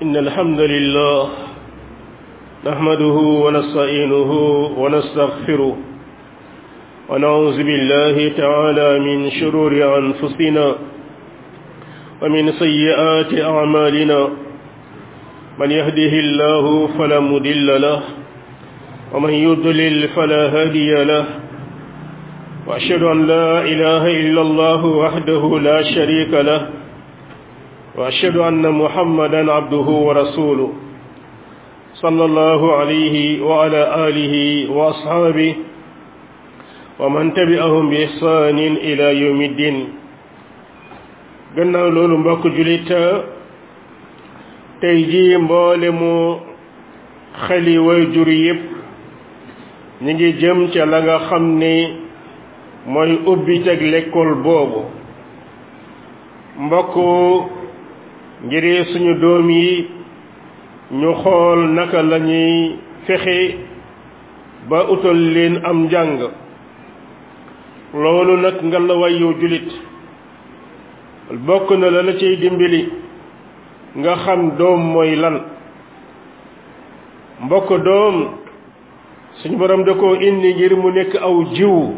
إن الحمد لله نحمده ونستعينه ونستغفره ونعوذ بالله تعالى من شرور أنفسنا ومن سيئات أعمالنا من يهده الله فلا مضل له ومن يضلل فلا هادي له وأشهد أن لا إله إلا الله وحده لا شريك له وأشهد أن محمدا عبده ورسوله صلى الله عليه وعلى آله وأصحابه ومن تبعهم بإحسان إلى يوم الدين gannaaw loolu mbokk julit tey jii mboole mu xeli way jur yépp ñi ngi jëm ca la nga xam ni mooy ubbi teg lekkool boobu mbokk ngir suñu doom yi ñu xool naka lañuy fexe ba utal leen am njàng loolu nag nga la wayu julit bokk na la la ciy dimbali nga xam doom mooy lan mbokk doom suñu borom da koo indi ngir mu nekk aw jiwu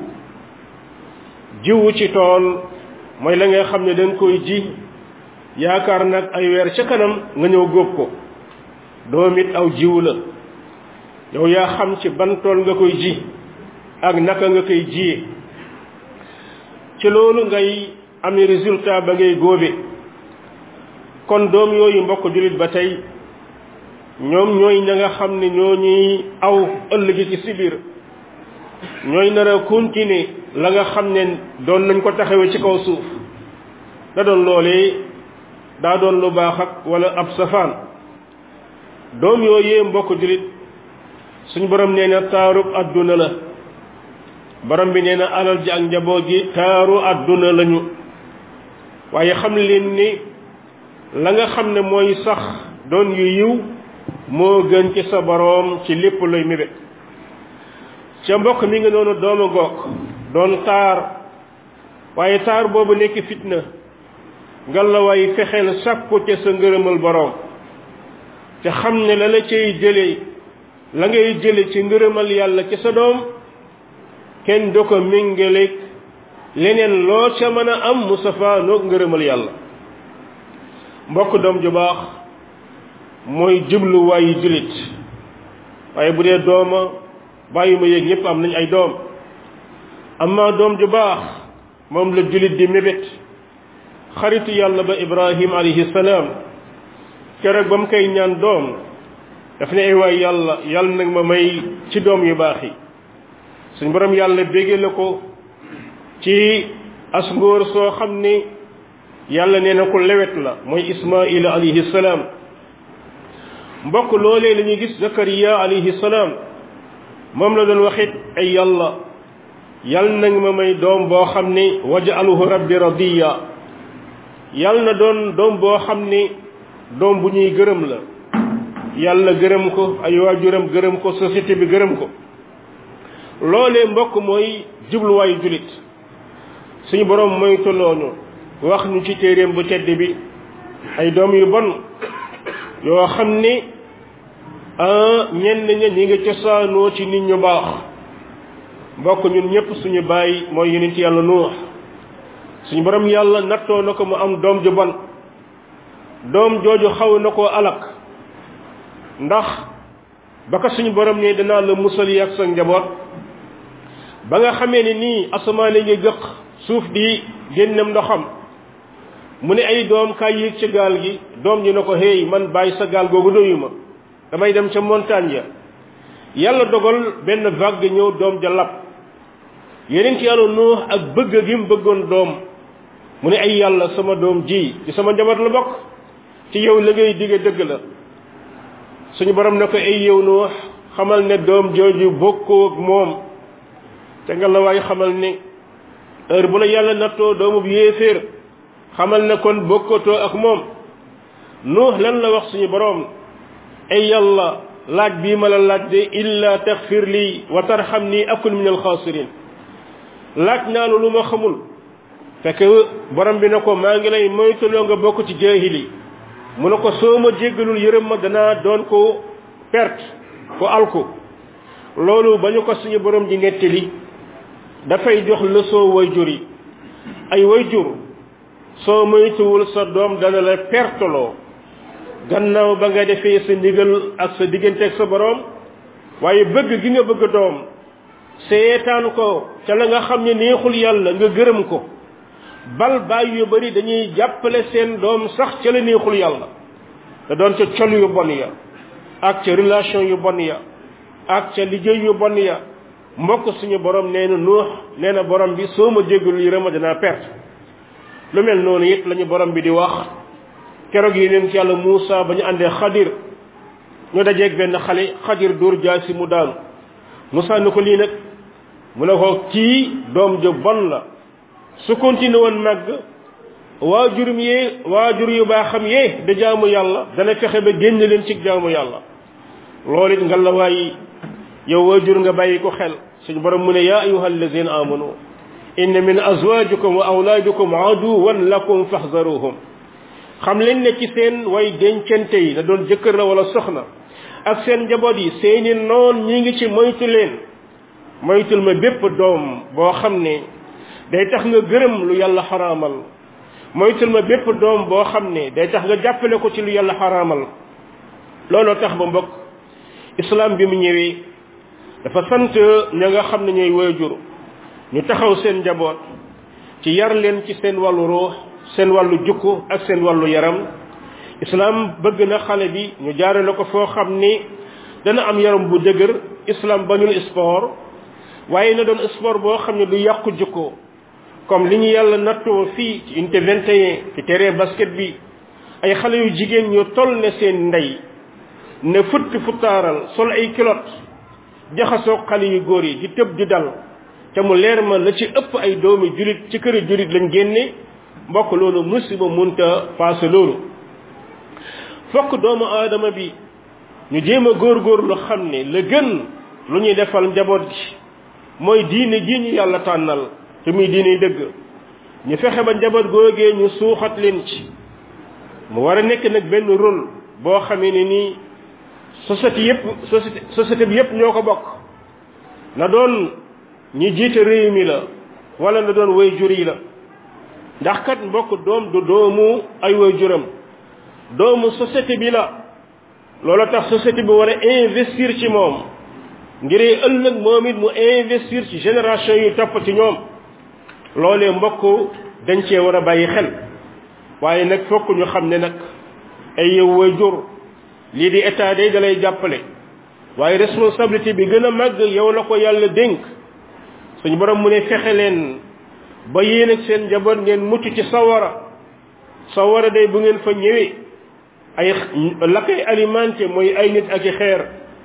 jiwu ci tool mooy la nga xam ne dañ koy ji yaakaar nag ay weer ca kanam nga ñëw góob ko doom it aw jiwu la yow yaa xam ci ban tool nga koy ji ak naka nga koy jiyee ci loolu ngay amee résultat ba ngay góobe kon doom yooyu mbokk jullit ba tey ñoom ñooy ña nga xam ne ñoo ñuy aw ëllëgi ci si biir ñooy nar a continuer la nga xam ne doon nañ ko taxawee ci kaw suuf da doon loolee daa doon lu baax ak wala ab safaan doom yooyee mbokk jullit suñ borom nee na taarub adduna la borom bi nee na alal ji ak njaboot ji taaru adduna lañu waaye xam leen ni la nga xam ne mooy sax doon yu yiw moo gën ci sa boroom ci lépp lay mébét ca mbokk mi nga noonu dooma goog doon taar waaye taar boobu nekk fitna nga la waay fexeel sàkku ca sa ngërëmal boroom te xam ne la la cay jële la ngay jële ci ngërëmal yàlla ci sa doom kenn du ko méngaleeg leneen loo ca mën a am Mustafa noog ngërëmal yàlla mbokk doom ju baax mooy jubluwaayu jullit waaye bu dee dooma bàyyi ma yéeg ñëpp am nañ ay doom amma doom ju baax moom la jullit di mébét xaritu yàlla ba ibrahim alayhi salaam keroog ba mu koy ñaan doom daf ne ay waay yàlla yàlla nag ma may ci doom yu baax yi suñ borom yàlla bége la ko ci as ngóor soo xam ni yàlla nee na ko lewet la mooy ismaila alayhi salaam mbokk loolee la ñuy gis zakariya alayhi salaam moom la doon waxit ay yàlla yal nag ma may doom boo xam ni wajaluhu rabbi radiya yal na doon doom boo xam ni doom bu ñuy gërëm la yàlla gërëm ko ay waajuram gërëm ko société bi gërëm ko loolee mbokk mooy jubluwaayu julit suñu borom mooy tolloonu wax ñu ci téeréem bu tedd bi ay doom yu bon yoo xam ni ñenn ña ñi nga cosaanoo ci nit ñu baax mbokk ñun ñëpp suñu bàyyi mooy yonent yàlla nuux suñu borom yàlla nattoo na ko mu am doom ju bon doom jooju xaw na koo alak ndax ba ko suñu borom ne danaa la musal yi ak sa njaboot ba nga xamee ni nii asamaan ngi gëq suuf di génnam ndoxam mu ne ay doom kaay yéeg ca gaal gi doom ji na ko hey man bàyyi sa gaal googu doyu ma damay dem ca montagne ya yàlla dogal benn vague ñëw doom ja lab yeneen ci yàlla nuux ak bëgg gi mu bëggoon doom mu ne ay yàlla sama doom ji ci sama njaboot la bokk ci yow la ngay digge dëgg la suñu borom ne ko ay yow nuux xamal ne doom jooju bokkoo ak moom te nga la waay xamal ne heure bu la yàlla nattoo doomu bu yéeféer xamal ne kon bokkatoo ak moom nuux lan la wax suñu borom ay yàlla laaj bii ma la laaj de illa taxfir lii wa tarxam nii akun min alxaasirin laaj naa lu ma xamul fekk borom bi ne ko maa ngi lay moytuloo nga bokk ci jaahili mu ne ko soo ma jéggalul yërëm ma danaa doon ko perte ko alku loolu ba ñu ko suñu borom di nettali dafay jox leçon wayjur yi ay wayjur soo moytuwul sa doom dana la perteloo gannaaw ba nga defee sa ndigal ak sa diggante ak sa borom waaye bëgg gi nga bëgg doom seetaan ko ca la nga xam ne neexul yàlla nga gërëm ko bal bàyyi yu bari dañuy jàppale seen doom sax ca la neexul yàlla te doon ca col yu bon ya ak ca relation yu bon ya ak ca liggéey yu bon ya mbokk suñu borom nee na nuux nee na borom bi soo ma jéggul yi rema dinaa perte lu mel noonu it lañu borom bi di wax keroog yi leen ci yàlla Muusa ba ñu àndee xadir ñu dajeeg benn xale xadir dóor jaasi mu daanu Muusa ni ko lii nag mu ne ko kii doom ju bon la su continué woon màgg waajurum yee waajur yu baaxam yee da jaamu yàlla dana fexe ba génn leen ci jaamu yàlla loolu it nga la waay yow waajur nga bàyyi ko xel suñu borom mu ne yaa ayuha allazina amanu inna min azwajikum wa awlaadikum aduwan lakum faxzaruhum xam leen ne ci seen way dencante yi na doon jëkkër la wala soxna ak seen njaboot yi seeni noon ñi ngi ci moytu leen moytul ma bépp doom boo xam ne day tax nga gërëm lu yàlla xaraamal moytul ma bépp doom boo xam ne day tax nga jàppale ko ci lu yàlla xaraamal looloo tax ba mbokk islam bi mu ñëwee dafa sant ña nga xam ne ñooy waajur ñu taxaw seen njaboot ci yar leen ci seen wàllu ruux seen wàllu jukku ak seen wàllu yaram islam bëgg na xale bi ñu jaarale ko foo xam ni dana am yaram bu dëgër islam bañul sport waaye na doon sport boo xam ne du yàqu jukko comme li ñu yàlla nattoo fii ci unité 21 ci terrain basket bi ay xale yu jigéen ñu toll ne seen ndey ne futti futtaaral sol ay kilot jaxasoo xale yu góor yi di tëb di dal te mu leer ma la ci ëpp ay doomi julit ci këri julit lañ génne mbokk loolu musiba munta paase loolu fokk doomu aadama bi ñu jéem a góorgóorlu xam ne la gën lu ñuy defal njaboot gi mooy diine ji ñu yàlla tànnal te muy diine dëgg ñu fexe ba njaboot googee ñu suuxat leen ci mu war a nekk nag benn rôle boo xamee ne nii société yépp société société bi yépp ñoo ko bokk na doon ñi jiite réew mi la wala na doon way jur yi la ndax kat mbokk doom du doomu ay way juram doomu société bi la loolu tax société bi war a investir ci moom ngir ëllëg moom it mu investir ci génération yu topp ci ñoom loolee mbokk dañ cee war a bàyyi xel waaye nag fokk ñu xam ne nag ay yow way jur lii di état day dalay jàppale waaye responsabilité bi gën a màgg yow la ko yàlla dénk suñu borom mu ne fexe leen ba yéen ak seen njaboot ngeen mucc ci sawara sawara day bu ngeen fa ñëwee ay la koy alimenté mooy ay nit ak i xeer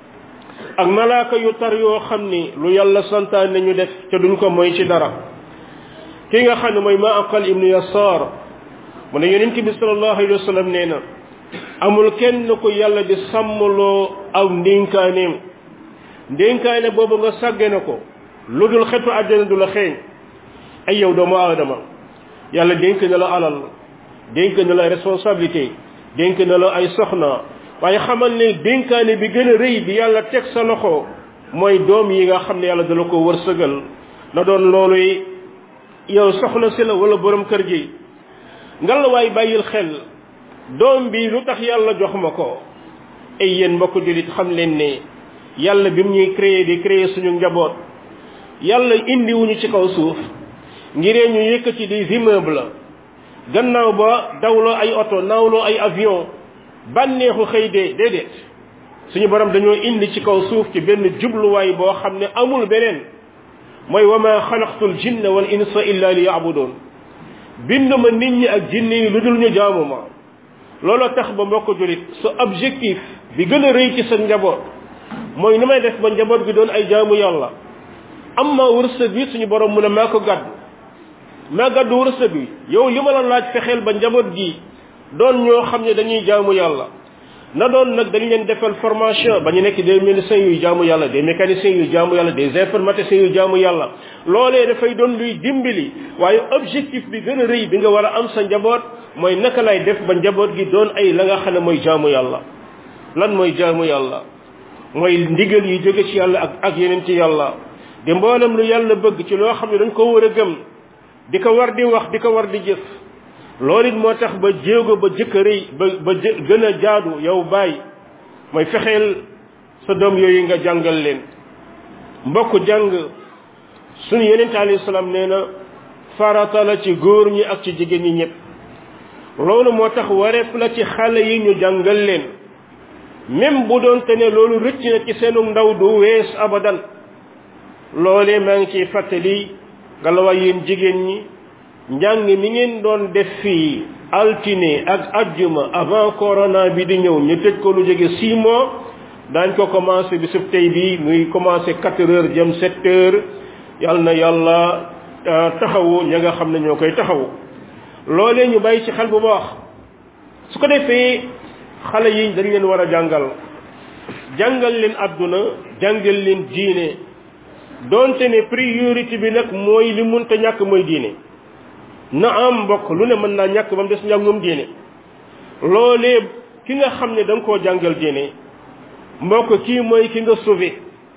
ak malaaka yu tar yoo xam ni lu yàlla santaan nañu def te duñ ko mooy ci dara ki nga xam ne mooy ma aqal ibnu yasaar mu ne yonent bi sallallahu alayhi wa sallam nee na amul kenn ko yàlla di sàmmloo aw ndénkaaneem ndénkaane boobu nga sàgge na ko lu dul xetu àddina du la xeeñ ay yow doomu aadama yàlla dénk na la alal dénk na la responsabilité dénk na la ay soxna waaye xamal ne dénkaane bi gën a rëy bi yàlla teg sa loxo mooy doom yi nga xam ne yàlla dala ko wërsëgal na doon loolu yow soxna si la wala borom kër gi ngal waay bàyyil xel doom bi lu tax yàlla jox ma ko ay yéen mbokk jullit xam leen ne yàlla bi mu ñuy créer di créer suñu njaboot yàlla indi wuñu ci kaw suuf ngiree ñu yëkkati des immeubles gannaaw ba dawloo ay oto naawloo ay avion bànneexu xëy dee déedéet suñu borom dañoo indi ci kaw suuf ci benn jubluwaay boo xam ne amul beneen mooy wa ma xalaqtul jinna wal insa illa li yaabudoon bind ma nit ñi ak jinne yi lu dul ñu jaamu ma looloo tax ba mbokk julit sa objectif bi gën a rëy ci sa njaboot mooy ni may def ba njaboot gi doon ay jaamu yàlla am ma wërsëg bi suñu borom mu ne maa ko gàddu maa gàddu wërsëg bi yow li ma la laaj fexeel ba njaboot gi doon ñoo xam ne dañuy jaamu yàlla na doon nag dañ leen defal formation ba ñu nekk des médecins yuy jaamu yàlla des mécaniciens yuy jaamu yàlla des informaticiens yuy jaamu yàlla loolee dafay doon luy dimbali waaye objectif bi gën a rëy bi nga war a am sa njaboot mooy naka lay def ba njaboot gi doon ay la nga xam ne mooy jaamu yàlla lan mooy jaamu yàlla mooy ndigal yi jóge ci yàlla ak ak yeneen ci yàlla di mboolem lu yàlla bëgg ci loo xam ne dañ ko war a gëm di ko war di wax di ko war di jëf loolu it moo tax ba jéego ba jëkk a rëy ba ba gën a jaadu yow bàyyi mooy fexeel sa doom yooyu nga jàngal leen mbokk jàng suñu yeneen alayhi salaam nee na farata la ci góor ñi ak ci jigéen ñi ñëpp loolu moo tax wareef la ci xale yi ñu jàngal leen même bu doon te ne loolu rëcc na ci seenu ndaw du wees abadan loolee maa ngi ciy fàttali galawaay yéen jigéen ñi njàng mi ngeen doon def fii altine ak ajjuma avant corona bi di ñëw ñu tëj ko lu jóge six mois daañ ko commencé bi sub tey bi muy commencé quatre heures jëm sept heures yal na yàlla taxawu ña nga xam ne ñoo koy taxawu loolee ñu bàyyi ci xel bu baax su ko defee xale yi dañ leen war a jàngal jàngal leen àdduna jàngal leen diine donte ne priorité bi nag mooy li munta ñàkk mooy diine na am mbokk lu ne mën naa ñàkk ba mu des njàngum diine loolee ki nga xam ne da nga koo jàngal diine mbokk kii mooy ki nga sauvé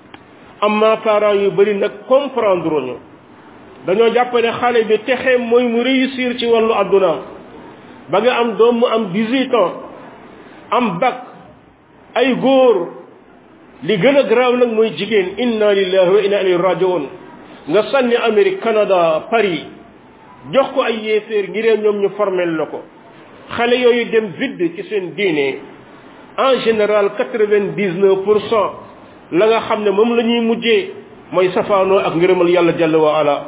amma parents yu bari nag comprendre ñu dañoo jàpp ne xale bi texe mooy mu réussir ci wàllu àdduna ba nga am doom mu am 18 ans am bac ay góor li gën a garaaw nag mooy jigéen inna lillahi wa inna ilayhi rajiun nga sànni Amérique Canada Paris jox ko ay yéeféer ngir ñoom ñu formel la ko xale yooyu dem vide ci seen diine en général quatre-vingt-dix-neuf pour cent la nga xam ne moom la ñuy mujjee mooy safaanoo ak ngërëmal yàlla jalla wa ala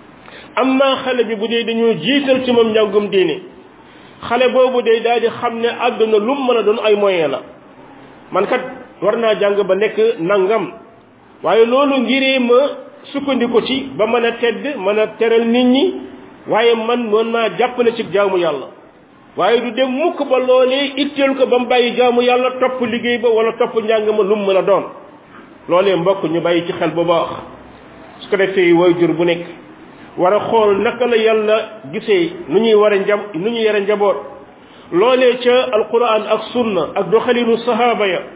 amma xale bi bu dee dañoo jiital ci moom njàngum diine xale boobu day daal di xam ne àdduna lu mu mën a doon ay moyen la man kat war naa jàng ba nekk nangam waaye loolu ngiree ma sukkandiku ci ba mën a tedd mën a teral nit ñi waaye man mën naa jàppale ci jaamu yàlla waaye du dem mukk ba loolee itteel ko ba mu bàyyi jaamu yàlla topp liggéey ba wala topp njàng ma lu mu mën a doon loolee mbokk ñu bàyyi ci xel bu baax su ko defee waajur bu nekk war a xool naka la yàlla gisee nu ñuy war a njab nu ñuy yore njaboot loolee ca alquran ak sunna ak doxalinu sahaaba ya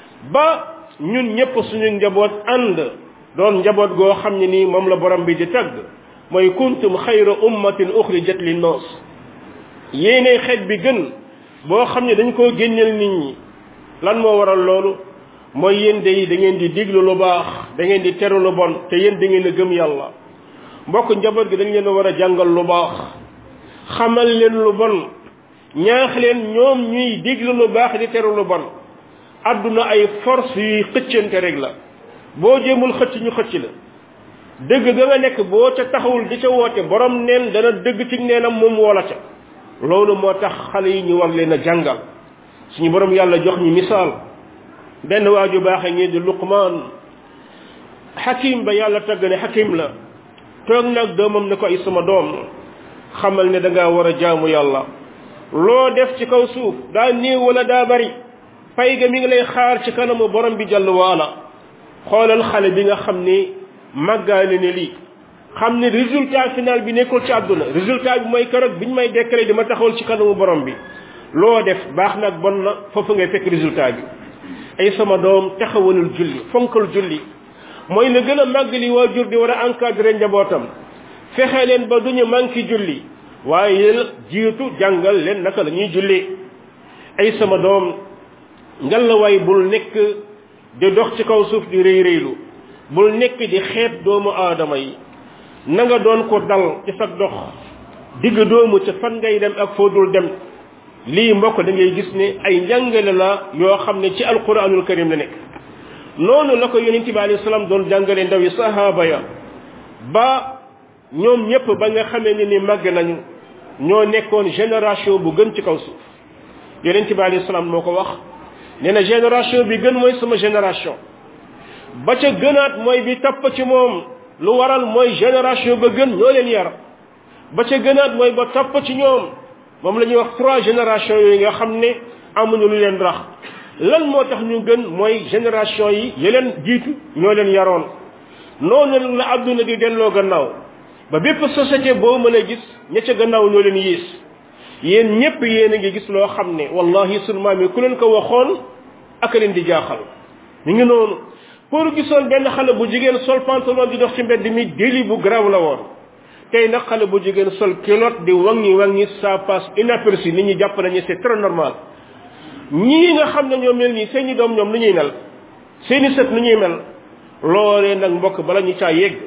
ba ñun ñëpp suñu njaboot ànd doon njaboot goo xam ne nii moom la borom bi di tagg mooy kuntum xayra ummatin uxrijat linnaas yéene xeet bi gën boo xam ne dañ koo génneel nit ñi lan moo waral loolu mooy yéen day da ngeen di diglu lu baax da ngeen di teru lu bon te yéen da ngeen a gëm yàlla mbokk njaboot gi dañ leen a war a jàngal lu baax xamal leen lu bon ñaax leen ñoom ñuy diglu lu baax di teru lu bon àdduna ay force yuy xëccante rek la boo jéemul xëcc ñu xëcc la dëgg ga nga nekk boo ca taxawul di ca woote borom neen dana dëgg ci neenam moom woola ca loolu moo tax xale yi ñu war leen a jàngal suñu borom yàlla jox ñu misaal benn waaju baaxe ngi di luqmaan xakim ba yàlla tagg ne xakim la toog nag doomam ne ko ay sama doom xamal ne da ngaa war a jaamu yàlla loo def ci kaw suuf daa néew wala daa bari pay ga mi ngi lay xaar ci kanamu borom bi jàll waala xoolal xale bi nga xam ni màggaale ne lii xam ne résultat final bi nekkul ci àdduna résultat bi mooy keroog biñ may déclaré dama taxawal ci kanamu borom bi loo def baax nag bon na foofu ngay fekk résultat bi ay sama doom taxawalul julli fonkal julli mooy la gën a màgg li waajur di war a encadrer njabootam fexe leen ba duñu manqué julli waaye yéen jiitu jàngal leen naka la ñuy julli ay sama doom ngalawaay bul nekk di dox ci kaw suuf di rëy rëylu bul nekk di xeet doomu aadama yi na nga doon ko dal ci sa dox digg doomu ca fan ngay dem ak foo dul dem lii mbokk da ngay gis ne ay njàngale la yoo xam ne ci alquranul karim la nekk noonu la ko yonente bi alayhi salaam doon jàngale ndaw yi sahaaba ya ba ñoom ñëpp ba nga xamee ne ni màgg nañu ñoo nekkoon génération bu gën ci kaw suuf yonente bi alayhi salaam moo ko wax nee na génération bi gën mooy sama génération ba ca gënaat mooy bi topp ci moom lu waral mooy génération ba gën ñoo leen yar ba ca gënaat mooy ba topp ci ñoom moom la ñuy wax trois générations yooyu nga xam ne amuñu lu leen rax lan moo tax ñu gën mooy génération yi yeleen jiitu ñoo leen yaroon noonu la àdduna di delloo gannaaw ba bépp société boo mën a gis ña ca gannaaw ñoo leen yiis yéen ñépp yéen a ngi gis loo xam ne wallahi sunu maam yi ku leen ko waxoon ak leen di jaaxal ñu ngi noonu pour gisoon benn xale bu jigéen sol pantalon di dox ci mbedd mi déli bu garaaw la woon tey nag xale bu jigéen sol culotte di wangi wangi ça passe inaperçu nit ñi jàpp nañu c'est très normal ñii nga xam ne ñoo mel nii seeni doom ñoom nu ñuy mel seeni sët nu ñuy mel loolee nag mbokk bala ñu caa yegg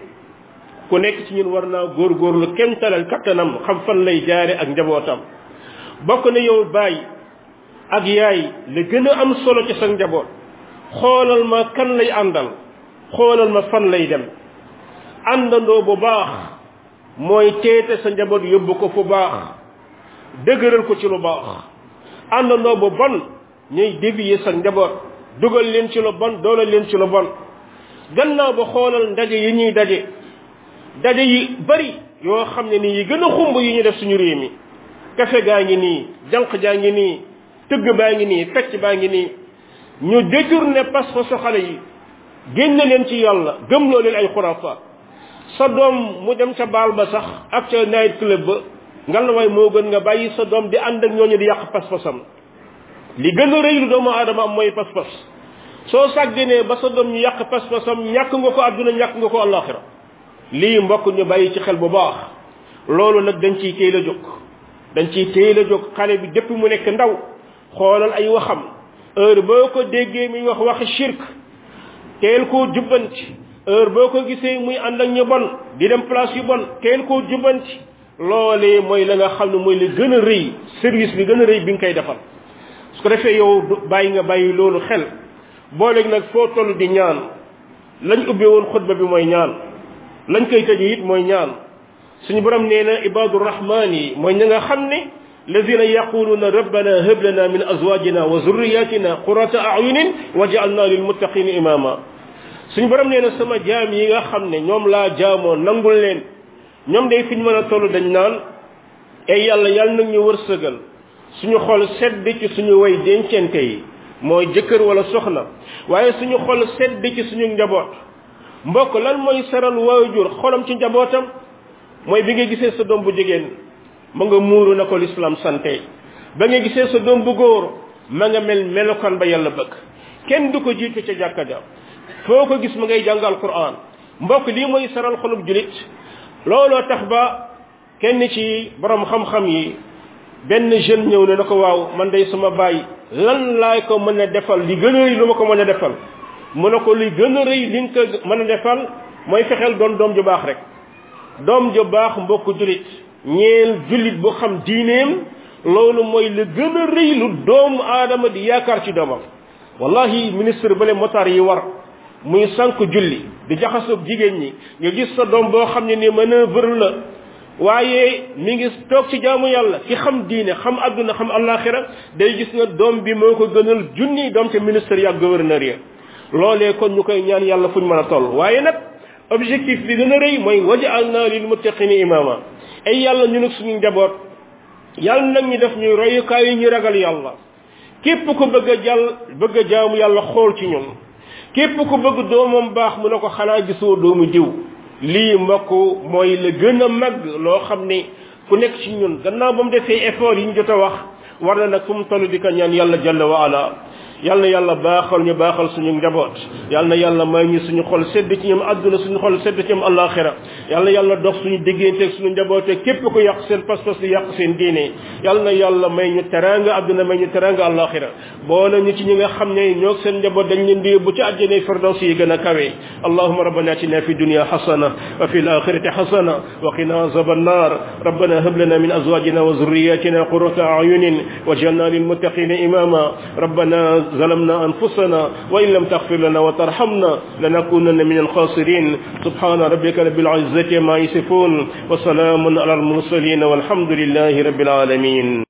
ku nekk ci ñun war naa góorgóorlu kem talal kattanam xam fan lay jaare ak njabootam bokk na yow baay ak yaay la gën a am solo ci sa njaboot xoolal ma kan lay àndal xoolal ma fan lay dem àndandoo bu baax mooy teete sa njaboot yóbbu ko fu baax dëgëral ko ci lu baax àndandoo bu bon ñuy dévier sa njaboot dugal leen ci lu bon doolal leen ci lu bon gannaaw ba xoolal ndaje yi ñuy daje daje yi bari yoo xam ne nii yi gën a xumb yi ñu def suñu réew mi kafe gaa ngi nii jànq jaa ngi nii tëgg baa ngi nii fecc baa ngi nii ñu détourné pas-pasu xale yi génne leen ci yàlla gëmloo leen ay xurafaat sa doom mu dem ca baal ba sax ak ca night club ba ngalawaay moo gën nga bàyyi sa doom di ànd ak ñooñu di yàq pas-pasam li gën a rëy lu doomu aadama am mooy pas-pas soo sàgganee ba sa doom ñu yàq pas-pasam ñàkk nga ko àdduna ñàkk nga ko àllaaxira lii mbokk ñu bàyyi ci xel bu baax loolu nag dañ ciy teel a jóg dañ ciy teel a jóg xale bi dépp mu nekk ndaw xoolal ay waxam heure boo ko déggee muy wax waxi shirk teel koo jubbanti heure boo ko gisee muy ànd ak ñu bon di dem place yu bon teel koo jubbanti loolee mooy la nga xam ne mooy li gën a rëy service bi gën a rëy bi nga koy defal su ko defee yow bàyyi nga bàyyi loolu xel booleeg nag foo toll di ñaan lañ ubbee woon xutba bi mooy ñaan lañ koy tëjee it mooy ñaan suñu borom nee na ibadu rahman yi mooy ña nga xam ne الذين يقولون ربنا هب لنا من ازواجنا وذرياتنا قرة اعين واجعلنا للمتقين اماما suñu borom nee na sama jaam yi nga xam ne ñoom laa jaamoo nangul leen ñoom day fi ñu mën a toll dañ naan ay yàlla yàlla nag ñu wërsëgal suñu xol sedd ci suñu way dencente yi mooy jëkkër wala soxna waaye suñu xol sedd ci suñu njaboot mbokk lan mooy saral waajur xolam ci njabootam mooy bi nga gisee sa doom bu jigéen ma nga muuru na ko lislaam sante ba nga gisee sa doom bu góor ma nga mel melokaan ba yàlla bëgg kenn du ko jiitu ca jàkka ja foo ko gis ma ngay jàngal quran mbokk lii mooy saral xolub julit looloo tax ba kenn ci borom xam-xam yi benn jeune ñëw ne na ko waaw man day sama baay lan laay ko mën a defal li gën a rëy lu ma ko mën a defal mu ne ko li gën a rëy li nga ko mën a defal mooy fexeel doon doom ju baax rek doom ju baax mbokk julit ñeel jullit bu xam diineem loolu mooy li gën a rëy lu doomu aadama di yaakaar ci doomam wallahi ministre bale motar yi war muy sànq julli di jaxasoog jigéen ñi nga gis sa doom boo xam ne ni manœuvre la waaye mi ngi toog ci jaamu yàlla ki xam diine xam adduna xam alaxira day gis na doom bi moo ko gënal junni doom ca ministre ya gouverneur ya loolee kon ñu koy ñaan yàlla fuñ mën a toll waaye nag objectif bi gën a rëy mooy waja'alna lil muttaqina imama ay yàlla ñu nag suñu njaboot yàlla nag ñu def ñuy royukaay yi ñu ragal yàlla képp ko bëgg a jàll bëgg a jaamu yàlla xool ci ñun képp ko bëgg doomam baax mu ne ko xanaa gisoo doomu diw lii mbokk mooy la gën a mag loo xam ne ku nekk ci ñun gannaaw ba mu defee effort yi ñu jot a wax war na nag fu mu toll di ko ñaan yàlla jalla wa ala yal na yàlla baaxal ñu baaxal suñu njaboot yal na yàlla may ñu suñu xol sedd ci ñoom àdduna suñu xol sedd ci ñoom àllaaxira yal na yàlla dox suñu diggante ak suñu njaboote képp ko yàq seen pas-pas di yàq seen diine yal na yàlla may ñu teranga àdduna may ñu teranga àllaaxira boole ñu ci ñi nga xam ne ñoo seen njaboot dañ leen di yóbbu ci àjjana firdaws yi gën a kawe allahumma rabbana atina fi dunya hasana wa fi al-akhirati hasana wa qina azaban nar rabbana hab lana min azwajina wa dhurriyyatina qurrata a'yunin waj'alna lil muttaqina imama rabbana ظلمنا أنفسنا وإن لم تغفر لنا وترحمنا لنكونن من الخاسرين سبحان ربك رب العزة ما يصفون وسلام على المرسلين والحمد لله رب العالمين